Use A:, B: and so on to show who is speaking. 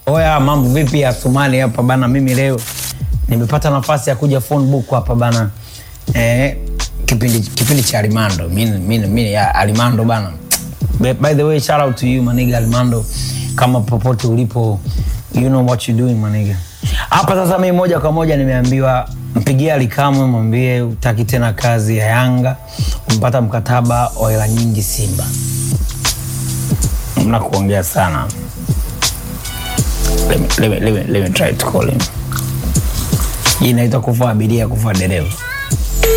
A: Oya, mambo vipi ya Somali hapa bana? Mimi leo nimepata nafasi ya kuja phone book hapa bana. Eh, kipindi kipindi cha Alimando. Mimi mimi mimi ya Alimando bana. By, by the way, shout out to you maniga Alimando. Kama popote ulipo, you know what you doing maniga. Hapa sasa mimi moja kwa moja nimeambiwa mpigie Alikamwe mwambie utaki tena kazi ya Yanga, umpata mkataba wa hela nyingi Simba. Mna kuongea sana. Let me, let me, let me, let me try to call him. Hii inaitwa kufa abiria, kufa dereva.